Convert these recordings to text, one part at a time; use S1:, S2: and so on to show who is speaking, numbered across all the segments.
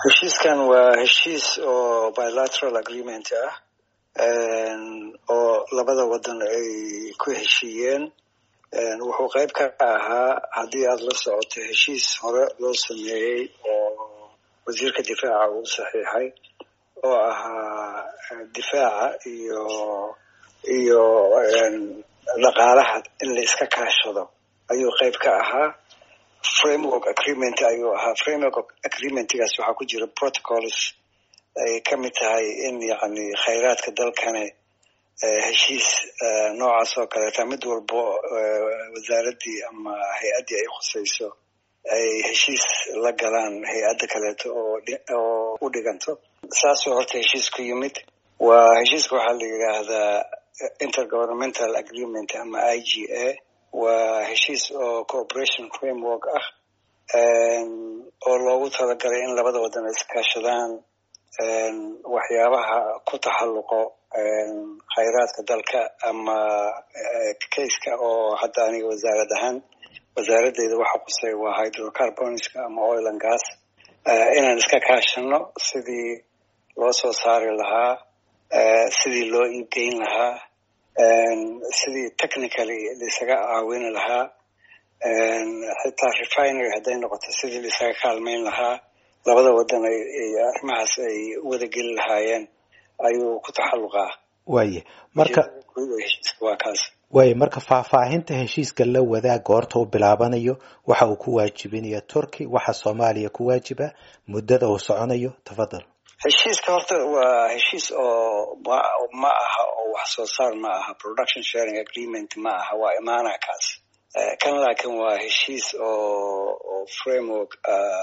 S1: heshiiskan waa heshiis oo bilateral agreement ah oo labada wadan ay ku heshiiyeen wuxuu qayb ka ahaa haddii aada la socoto heshiis hore loo sameeyey oo wasiirka difaaca uu saxiixay oo ahaa difaaca iyo iyo dhaqaalaha in la iska kaashado ayuu qayb ka ahaa framework agreement ayuu ahaa framework agreementgaas waxaa ku jira protocols ay ka mid tahay in yacni khayraadka dalkane heshiis noocaas oo kaleeta mid walbo wasaaraddii ama hay-addii ay khusayso ay heshiis la galaan hay-adda kaleeto oo oo u dhiganto saasuu horta heshiis ku yimid waa heshiiska waxaa la yidhaahdaa intergovernmental agreement ama i g a waa heshiis oo cooperation framework ah oo loogu talagalay in labada wadan ay iskaashadaan waxyaabaha ku taxalluqo khayraadka dalka ama kayska oo hadda aniga wasaarad ahaan wasaaradeyda waxa qusay waa hydrocarbonska ama oil and gas inaan iska kaashano sidii loo soo saari lahaa sidii loo iibgeyn lahaa sidii technically laisaga caawini lahaa xitaa refinery hadday noqoto sidii laisaga kaalmayn lahaa labada wadan ay arrimahaas ay wada geli lahaayeen ayuu ku taxalluqaa
S2: waaye marka
S1: waa kaas
S2: waaye marka faahfaahinta heshiiska la wadaag goorta u bilaabanayo waxa uu ku waajibinaya turkey waxa soomaaliya ku waajiba muddada uu soconayo tafadal
S1: heshiiska horta waa heshiis oo ma aha oo wax soo saar ma aha production sharing agreement ma aha waa imaanaa kaas kan laakiin waa heshiis oo framework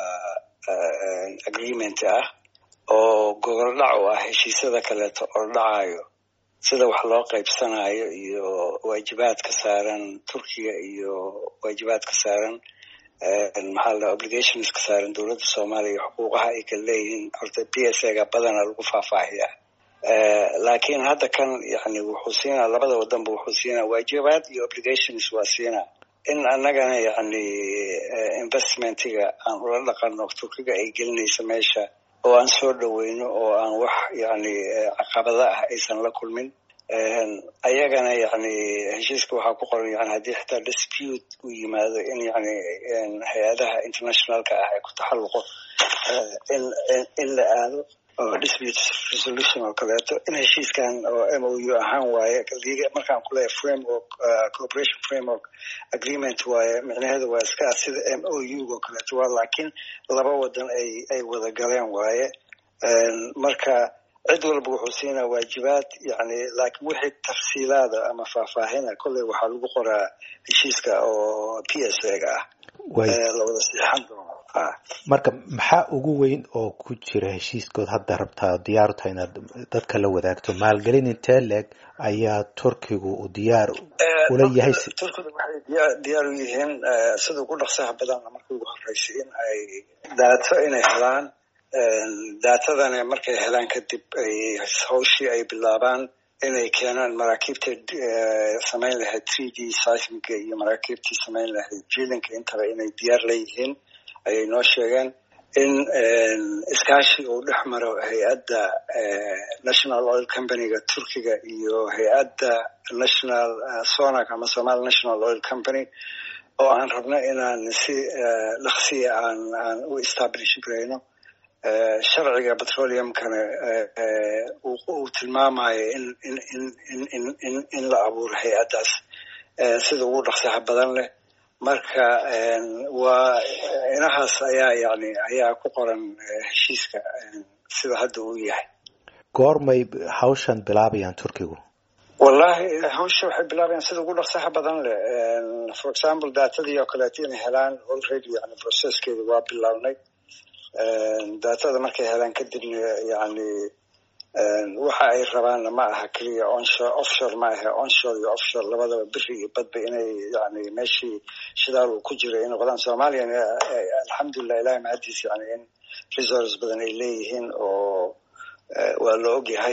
S1: agreement ah oo goboldhac u ah heshiisyada kaleeto oo dhacayo sida wax loo qaybsanayo iyo waajibaadka saaran turkiga iyo waajibaadka saaran maxaa la obligations ka saaran dowladda soomaaliya iyo xuquuqaha ay kala leeyihiin horta p s a ga badana lagu faahfaahiyaa laakiin hadda kan yani wuxuu siinaa labada wadanba wuxuu siinaa waajibaad iyo obligations waa siinaa in annagana yani investmentiga aan ula dhaqano turkiga ay gelinaysa meesha oo aan soo dhoweyno oo aan wax yani caqabada ah aysan la kulmin ayagana yani heshiiska waxaa ku qoran yani haddii xitaa dispute uu yimaado in yani hay-adaha internationalka ah ee ku taxalluqo in in la aado oo dispute resolution oo kaleeto in heshiiskan oo m o u ahaan waaye markaan kuleeyahay framework cooperation framework agreement waaye micnaheedu waa iska sida m o u oo kaleeto waa laakiin laba wadan ay ay wada galeen waaye marka cid walba wuxuu siinaa waajibaad yani laakiin wixii tafsiilaada ama faahfaahina kolley waxaa lagu qoraa heshiiska oo p s a ga ah la wada siixan doono
S2: marka maxaa ugu weyn oo ku jira heshiiskood hadda rabtaa diyaaru tahay inaad dadka la wadaagto maalgelin intee leeg ayaa turkigu uu diyaar ula yahay
S1: turkigu waxay diyaa diyaar u yihiin sida ugu dhaqsaha badan markii ugu horeysay in ay daato inay helaan daatadana markay helaan kadib ay hawshii ay bilaabaan inay keenaan maraakiibta samayn lahayd three d seismiga iyo maraakiibtii samayn lahayd jilinka intaba inay diyaar leeyihiin ayay noo sheegeen in iskaashi uu dhex maro hay-adda national oil companyga turkiga iyo hay-adda national sonac ama somali national oil company oo aan rabno inaan si dhaqsiya aan aan u establish garayno sharciga petroleumkana uu tilmaamayo in in in in in in in la abuuro hay-addaas sida ugu dhaqsaha badan leh marka waa inahaas ayaa yani ayaa ku qoran heshiiska sida hadda uu yahay
S2: goormay hawshan bilaabayaan turkigu
S1: wallahi hawsha waxay bilaabayaan sida ugu dhaqsaha badan leh for example daatadii oo kaleeto inay helaan already yani processkeeda waa bilaabnay daatada markay helaan kadibna yani waxa ay rabaanna ma aha keliya onshore offshore ma aha onshore iyo offshore labadaba beri iyo badba inay yani meeshii shidaal uu ku jira ay noqdaan soomaaliyana alxamdulilah ilahi mahadiis yani in resource badan ay leeyihiin oo waa la ogyahay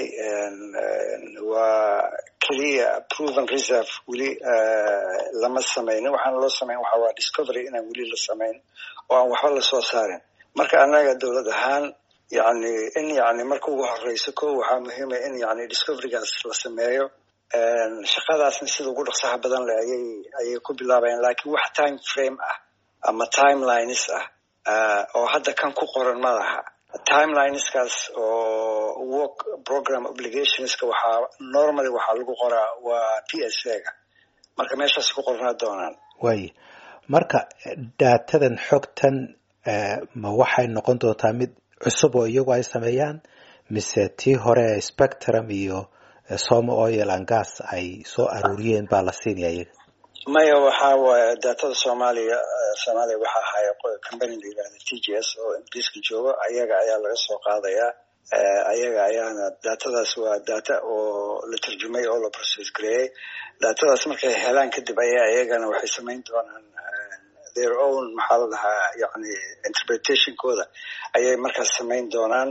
S1: waa keliya proven reserve weli lama samaynin waxaana loo samayn waxa waa discovery inaan weli la samayn oo aan waxba lasoo saarin marka annaga dowlad ahaan yani in yani marka ugu horeyso ko waxaa muhiima in yani discoverygaas la sameeyo shaqadaasna sida ugu dhaqsaha badan le ayay ayay ku bilaabayaan lakin wax time frame ah ama timelines ah oo hadda kan ku qoran ma laha timelineskaas oo work program obligationska waxaa normally waxaa lagu qoraa waa p s a ga marka meeshaas ku qornaa doonaan
S2: waaya marka daatadan xogtan ma waxay noqon doontaa mid cusub oo iyagu ay sameeyaan mise tii hore spectrum iyo soma oil and gas ay soo aruuriyeen baa la siinaya iyaga
S1: maya waxaa waaye daatada soomaaliya soomaaliya waxaa ahaya company la yihahda t g s oo ingiriiska joogo ayaga ayaa laga soo qaadayaa ayaga ayaana daatadaas waa data oo la turjumay oo la process gareeyey daatadaas markay helaan kadib ayaa iyagana waxay samayn doonaan their own maxaa la dhahaa yani interpretationkooda ayay markaas samayn doonaan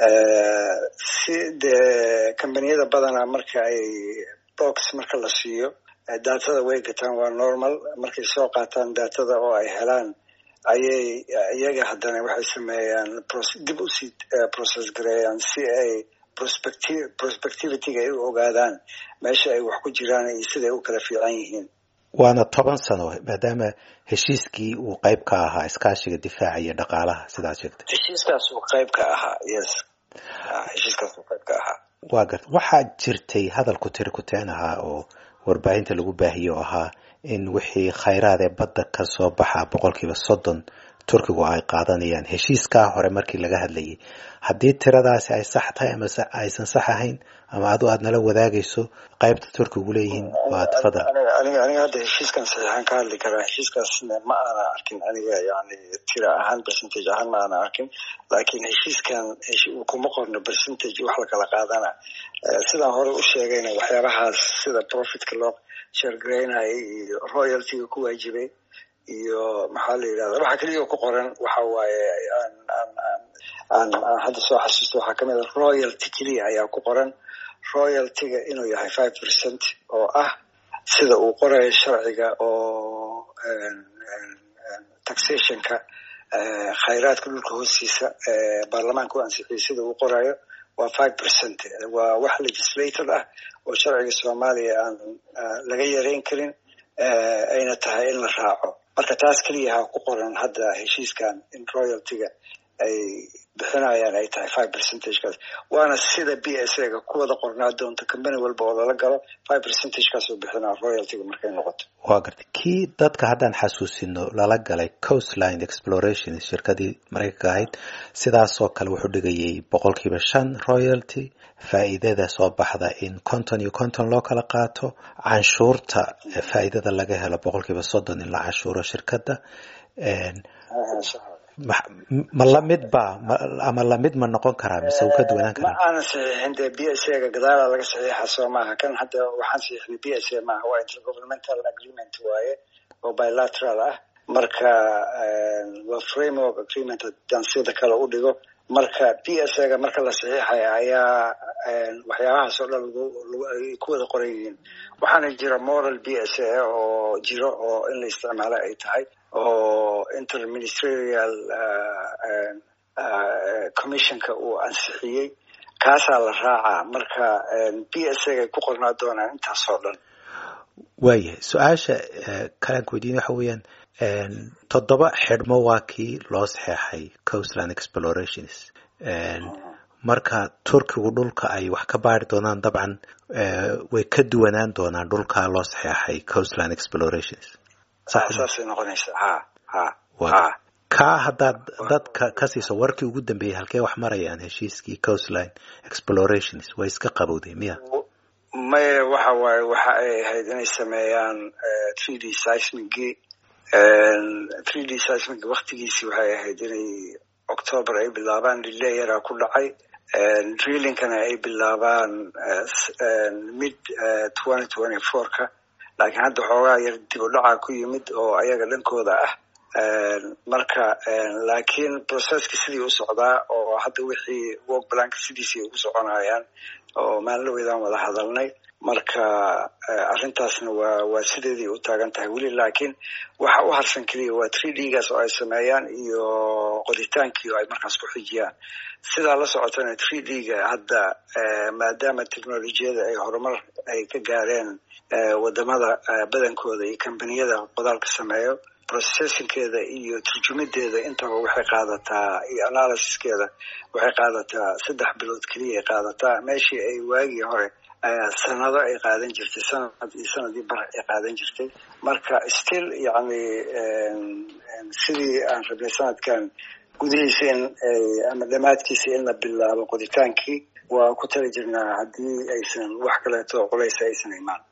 S1: si dee combaniyada badanaa marka ay box marka la siiyo daatada way gataan waa normal markay soo qaataan daatada oo ay helaan ayay iyaga haddana waxay sameeyaan dib usii process gareeyaan si ay prospecti prospectivityga ay u ogaadaan meesha ay wax ku jiraan iyo siday u kala fiican yihiin
S2: waana toban sano maadaama heshiiskii uu qayb ka ahaa iskaashiga difaaca iyo dhaqaalaha sidaad sheegtay
S1: heshiiskaas uu qayb ka ahaa yes heshiiskaas uu qayb ka ahaa
S2: waa garta waxaa jirtay hadalku tiri kuteen ahaa oo warbaahinta lagu baahiye oo ahaa in wixii khayraad ee badda ka soo baxa boqolkiiba soddon turkigu ay qaadanayaan heshiiskaa hore markii laga hadlayay haddii tiradaasi ay sax tahay ama aysan sax ahayn ama adu aad nala wadaagayso qaybta turkigu leeyihiin waa tafadal
S1: aniga aniga hadda heshiiskan saxiixaan ka hadli karaa heshiiskaasna ma aana arkin aniga yani tira ahaan percentage ahaan ma aana arkin laakiin heshiiskan kuma qorno percentage wax lakala qaadana sidaan hore u sheegayna waxyaabahaas sida profitka loo sheergaraynayay iyo royaltyga ku waajibay iyo maxaa la yidhahda waxa keliya ku qoran waxa waaye aan aan aan aan aan hadda soo xasuusto waxaa kamid a royalty keliya ayaa ku qoran royaltyga inuu yahay five percent oo ah sida uu qorayo sharciga oo taxationka khayraadka dhulka hoostiisa baarlamaanka u ansixiyay sida uu qorayo waa five percent waa wax legislated ah oo sharciga soomaaliya aan laga yareyn karin ayna tahay in la raaco marka taas keliya ha ku qoran hadda heshiiskan in royaltyga ay bixinayaan ay tahay five percentagekaas waana sida b s a ga ku wada qornaa doonta combany walba oo lala galo five percentagekaas oo bixinaa royaltyga markay noqoto
S2: waa gartay kii dadka haddaan xasuusino lala galay coastline exploration shirkadii maraykanka ahayd sidaasoo kale wuxuu dhigayay boqolkiiba shan royalty faa'iidada soo baxda in konton iyo konton loo kala qaato canshuurta faa'iidada laga helo boqolkiiba soddon in la canshuuro shirkadda ma lamid ba ama lamid ma noqon karaa mise uu ka duwanaan karaa
S1: ma aanan saxiixin dee b s a ga gadaala laga saxiixa soo maaha kan hadda waxaan saxiixnay b s a maaha waa intergovernmental agreement waaye oo bilateral ah marka waa framework agreement haddaan sida kale u dhigo marka b s a ga marka la saxiixaya ayaa waxyaabahaas oo dhan ay ku wada qoran yihiin waxaana jira moral b s a oo jiro oo in la isticmaalo ay tahay oo interministerial commissionka uu ansixiyey kaasaa la raacaa marka b s a gay ku qornaa doonaan intaasoo dhan
S2: waayahay su-aasha kalaan ku weydiin waxa weeyaan toddoba xidhmo waa kii loo saxeexay coastland explorations marka turkigu dhulka ay wax ka baari doonaan dabcan way ka duwanaan doonaan dhulka loo saxeexay coastland explorations
S1: saasay noqonaysa ha ha ha
S2: kaa haddaad dadka ka siiso warkii ugu dambeeyey halkee wax marayaan heshiiskii coastline explorations way iska qabowday miya
S1: maya waxa waaye waxa ay ahayd inay sameeyaan three d seismigii three d seismig waktigiisii waxay ahayd inay october ay bilaabaan lileyaraa ku dhacay drillingkana ay bilaabaan mid twenty twenty four ka laakiin hadda xoogaa yar dib u dhacaa ku yimid oo ayaga dhankooda ah marka laakiin processki sidii u socdaa oo hadda wixii work planka sidiisii ugu soconayaan oo maalinlaweydaan wada hadalnay marka arrintaasna waa waa sideedii u taagan tahay weli laakiin waxa u harsan keliya waa tree dgaas oo ay sameeyaan iyo qoditaankii oo ay markaas ku xijiyaan sidaa la socotana tree dga hadda maadaama technolojiyada ay horumar ay ka gaareen wadamada badankooda iyo kambaniyada qodaalka sameeyo processingkeeda iyo turjumadeeda intaba waxay qaadataa iyo analysiskeeda waxay qaadataa saddex bilood keliya ay qaadataa meeshii ay waagii hore sanado ay qaadan jirtay sanad iyo sanadii bar ay qaadan jirtay marka still yani sidii aan rabnay sanadkan gudihiisa in ama dhammaadkiisa in la bilaabo qoditaankii waa ku tali jirnaa haddii aysan wax kaleeto culaysa aysan imaan